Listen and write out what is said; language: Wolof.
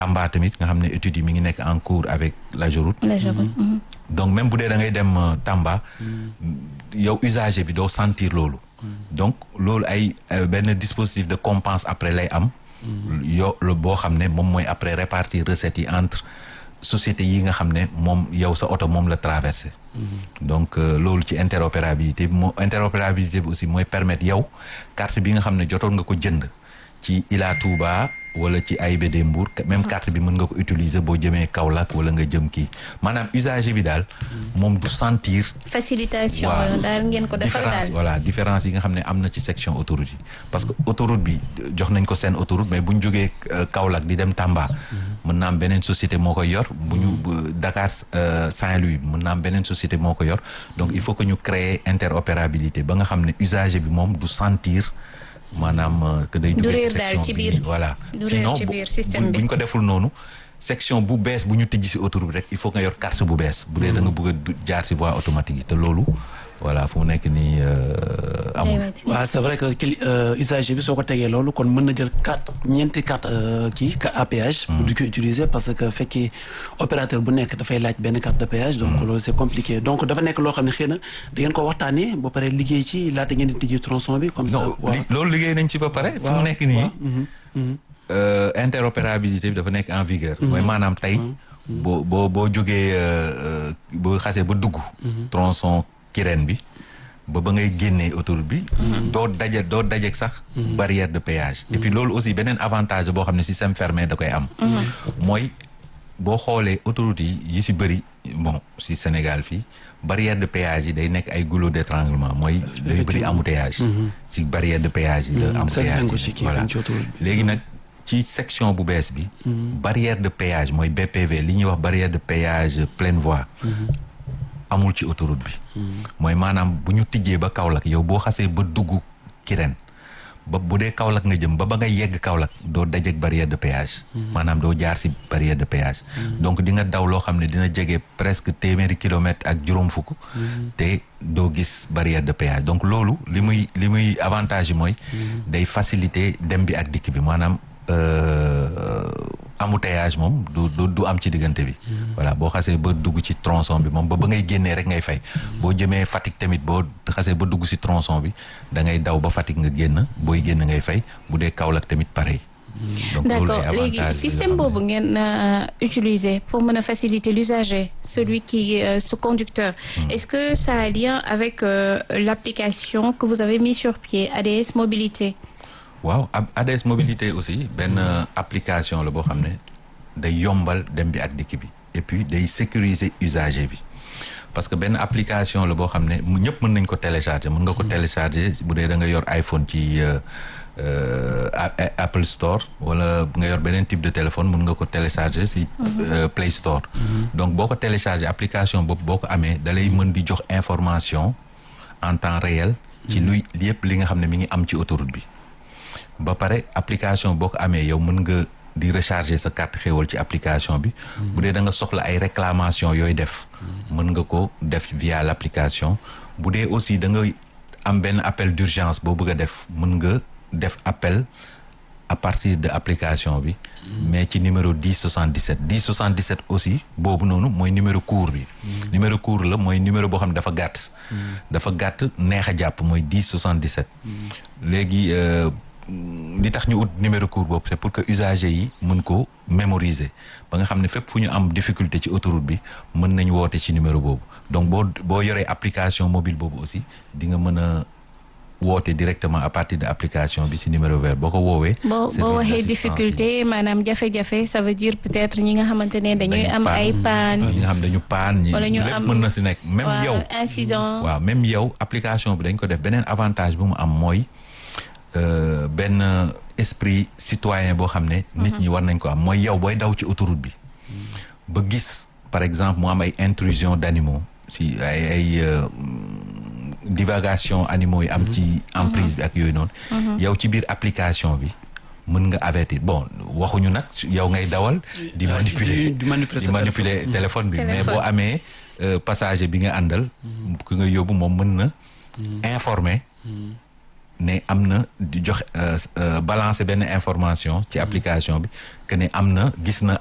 Tamba tamit nga xam ne études yi mi ngi nekk en cours avec l'AGEROUTE donc même bu dee da ngay dem Tamba yow usager bi doo sentir loolu donc loolu ay benn dispositif de compense après lay am yow boo xam ne moom mooy après répartir recettes yi entre société yi nga xam ne moom yow sa oto moom la traversé donc loolu ci interopérabilité bi moo interopérabilité bi aussi mooy permettre yow carte bi nga xam ne jotoon nga ko jënd ci Ila Touba wala ci AIBD Mbour même carte bi mën nga ko utiliser boo jëmee Kaolack wala nga jëm kii maanaam usager bi daal moom du sentir facilitation daal ngeen ko defal daal voilà différence yi nga xam ne am na ci section autoroute yi parce que autoroute bi jox nañ ko seen autoroute mais bu ñu jógee Kaolack di dem Tamba mën na am beneen société moo koy yor bu ñu Dakar Saint-Louis mën na am beneen société moo ko yor donc il faut que ñu créer interopérabilité ba nga xam ne usager bi moom du sentir maanaam que day jógee ci section bi voilà sinon bu ñu ko deful noonu section bu bees bu ñu tijji si autoroute bi rek il faut nga yor carte bu bees bu dee da nga bëgg a jaar si voie automatique yi te loolu voilà fu mu nekk nii amul waaw c'est vrai que usager bi soo ko tegee loolu kon mën na jël carte ñeenti carte kii à péage pour di ko utiliser parce que fekkee opérateur bu nekk dafay laaj benn carte de péage donc loolu c'est compliqué donc dafa nekk loo xam ne xëy na da ngeen ko waxtaanee ba pare liggéey ci laata ngeen di tijji tronçon bi comme ça loolu liggéey nañ ci ba pare fu mu nekk nii interopérabilité bi dafa nekk en vigueur mooy maanaam tey boo boo boo jógee boo xasee ba dugg tronçon Kirène bi ba ba ngay génnee autoroute bi doo daje doo dajeek sax barrière de péage et puis loolu aussi beneen avantage boo xam ne système fermé da koy am mooy boo xoolee autoroute yi yi si bëri bon si Sénégal fii barrière de péage yi day nekk ay goulot d'étranglement mooy day bëri embouteillage si barrière de péage yi la embouteillage voilà léegi nag ci section bu bees bi barrière de péage mooy BPV li ñuy wax barrière de péage pleine voie amul ci autoroute bi mooy maanaam bu ñu tijjee ba Kaolack yow boo xasee ba dugg Kirène ba bu dee Kaolack nga jëm ba ba nga yegg Kaolack doo dajeek barrière de péage maanaam doo jaar si barrière de péage donc di nga daw loo xam ne dina jege presque téeméeri kilomètres ak juróom fukk te doo gis barrière de péage donc loolu li muy li muy avantage yi mooy day faciliter dem bi ak dikk bi maanaam embouteillage moom du du du am ci diggante bi voilà boo xasee ba dugg ci tronçon bi moom ba ba ngay génnee rek ngay fay boo jëmee Fatick tamit boo xasee ba dugg ci tronçon bi da ngay daw ba Fatick nga génn booy génn ngay fay bu dee Kaolack tamit pareil d'accord léegi système boobu ngeen utiliser pour mën a faciliter l'usager celui qui ce conducteur est-ce que ça a lien avec l'application que vous avez mis sur pied ADS Mobilité waaw ADS mobilité aussi benn application la boo xam ne day yombal dem bi ak dikk bi et puis day sécuriser usager bi parce que benn application la boo xam ne ñëpp mën nañ ko télécharger mën nga ko télécharger bu dee da nga yor iPhone ci Apple Store wala nga yor beneen type de téléphone mën nga ko télécharger ci Play Store donc boo ko télécharger application boobu boo ko amee da lay mën di jox information en temps réel ci luy yëpp li nga xam ne mi ngi am ci autoroute bi ba pare application boo ko amee yow mën nga di recharger sa carte xéwal ci application bi bu dee da nga soxla ay réclamation yooyu def mën nga ko def via l'application bu dee aussi da nga am benn appel d'urgence boo bëgg a def mën nga def appel à partir de application bi mais ci numéro 10 77 10 77 aussi boobu noonu mooy numéro court bi numéro court la mooy numéro boo xam ne dafa gàtt dafa gàtt neex a jàpp mooy 10 77 léegi li tax ñu ut numéro court boobu c'est pour que usagers yi mën ko mémoriser ba nga xam ne fépp fu ñu am difficulté ci autoroute bi mën nañ woote ci numéro boobu donc boo boo yoree application mobile boobu aussi di nga mën a woote directement à partir de application bi ci numéro vert boo ko woowee. boo boo waxee difficulté maanaam jafe-jafe ça veut dire peut-être ñi nga xamante ne dañuy am ay panne. ñi nga xam dañu panne ñi wala ñu lépp am mën na ci nekk. même yow incident. waaw même yow application bi dañ ko def beneen avantage bu mu am mooy benn esprit citoyen boo xam ne. nit ñi war nañ ko am mooy yow booy daw ci autoroute bi. ba gis par exemple mu am ay intrusion d'animaux si ay ay divagation animaux yi am ci emprise bi ak yooyu noonu. yow ci biir application bi mën nga avertir bon waxuñu nag yow ngay dawal. di manipuler di manipuler di sa manipuler téléphone bi mais Téléphone. boo amee passager bi nga àndal. ki nga yóbbu moom mën na. informer. ne am na di joxe balancer benn information ci application bi que ne am na gis na